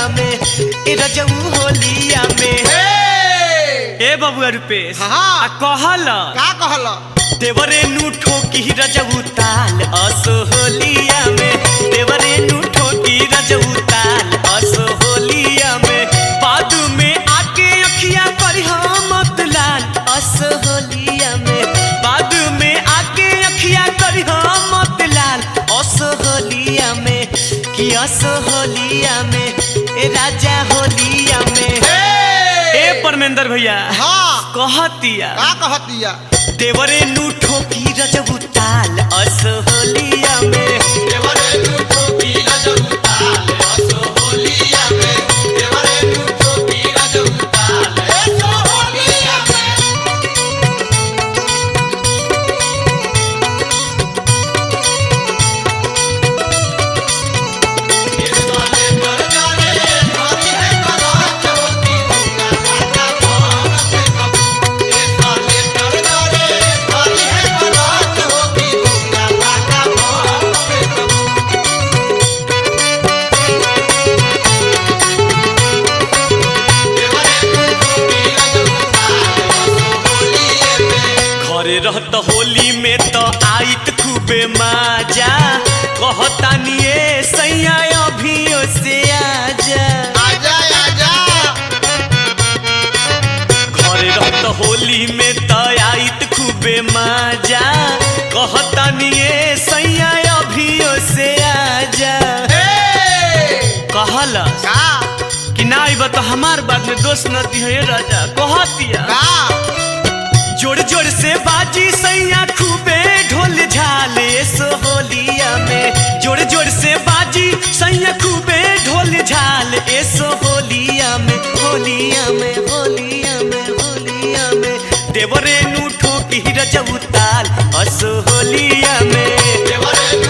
में ए रजऊ होलिया में ए बबुआ रुपेश हाँ। आ कहल का कहल देवरे नु ठोकी रजऊ ताल असो होलिया में देवरे नु ठोकी रजऊ ताल असो होलिया में बादू में आके अखिया पर मत लाल असो होलिया में बादू में आके अखिया कर मत लाल असो होलिया में कि असो होलिया में ए राजा होलिया में ए परमेंद्र भैया हाँ कहतिया का कहतिया देवरे नु ठोकी रजबू ताल अस होलिया में घरे रहत होली में तो आइत खूबे माजा कहतानिए सैया अभियो से आजा आजा आजा घरे रहत होली में तो आइत खूबे माजा कहतानिए सैया अभियो से आजा कहलस का कि ना आइब तो हमार बात में दोष न दिहे राजा कहतिया का जोड़ जोड़ से बाजी सैया खूबे ढोल झाले सो होलिया में जोड़ जोड़ से बाजी सैया खूबे ढोल झाल एसो होलिया में होलिया में होलिया में होलिया में देवरे नु ठोकी रजऊ ताल असो होलिया में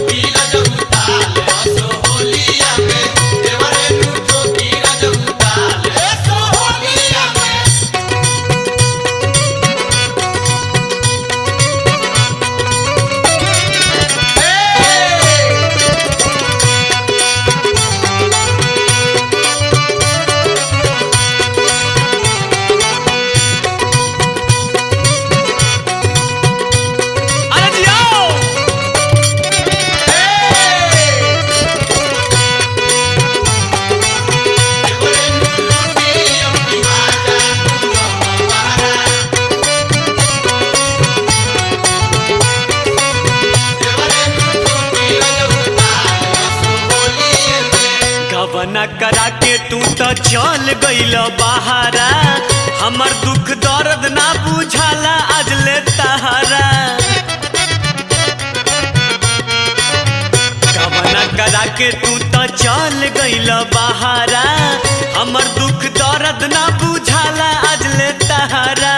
अरे जियो गबना करा के तू तो चल गइल बहारा हमर दुख दर्द ना बुझाला आज ले तहारा गबना करा के तू तो चल गइल बहारा हमर दुख दर्द ना बुझाला आज ले तहारा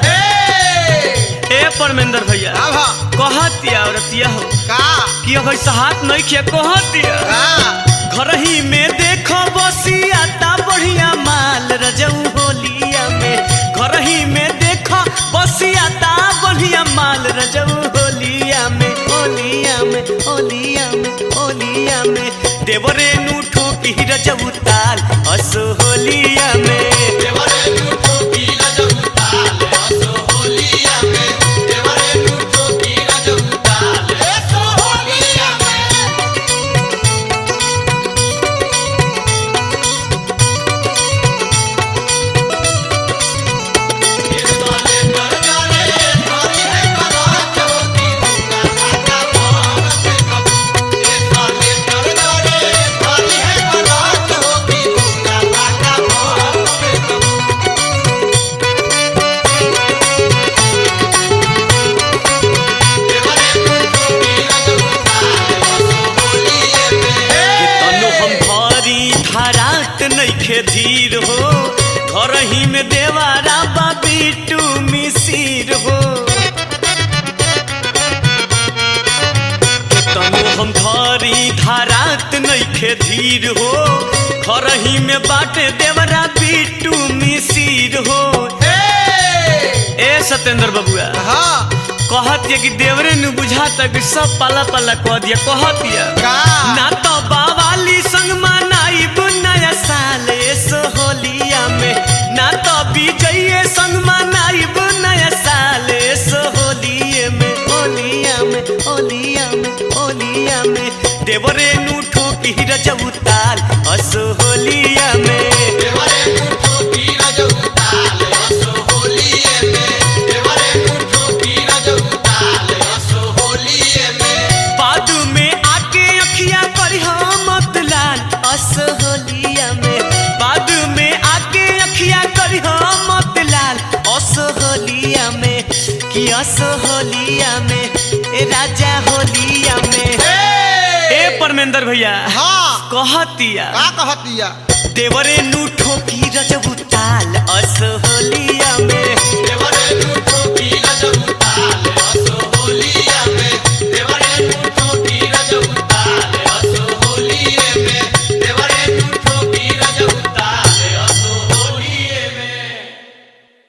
ए परमेंद्र भैया अब कहतिया औरतिया हो का कि अब ऐसा हाथ नहीं किया कहतिया का घर ही में देखो बसियाता बढ़िया माल रजऊ होलिया में घर ही में देखो बसियाता बढ़िया माल रजऊ होलिया में होलिया में होलिया में होलिया में देवरे नु ठोकी रजऊ ताल अस होलिया में कि तनु हम भारी धारात नइखे धीर हो घर ही में देवारा बाबी टू मिसिर हो कि तनु हम भारी धारात नइखे धीर हो घर ही में बाटे देवरा बिटू मिसिर हो ए सत्येंद्र बबुआ हाँ कहतिया कि देवरे नु बुझाता कि सब पाला पाला कह दिया कहतिया का ना तो बावाली संग मनाई नया साल रजऊ ताल असो होलिया में बादू में आके अखिया करी मत लाल असो होलिया में बादू में आके अखिया करी मत लाल असो होलिया में कि असो होलिया में ए राजा होलिया में ए परमेंद्र भैया हाँ कहतिया का कहतिया देवरे नु ठोकी